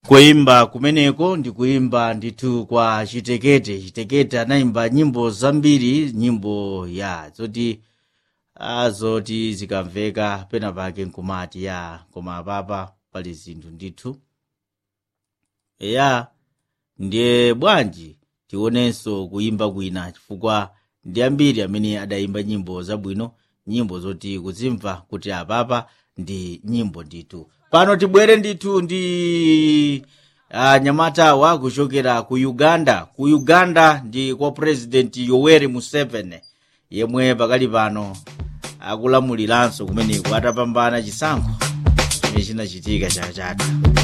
kuimba kumeneko ndi kuimba ndithu kwa chitekete chitekete anayimba nyimbo zambiri nyimbo ya zoti ah, zoti zikamveka pena pake nkumati ya koma apapa pali zinthu ndithu eya ndiye bwanji tionenso kuimba kwina chifukwa ndi ambiri amene adayimba nyimbo zabwino nyimbo zoti kuzimva kuti apapa ndi nyimbo ndithu pano tibwere ndithu ndi uh, nyamatawa kuchokera ku uganda ku uganda ndi kwa president yoweri museveni yemwe pakali pano akulamuliranso kumeneko atapambana chisankho chimene chinachitika chaka chatha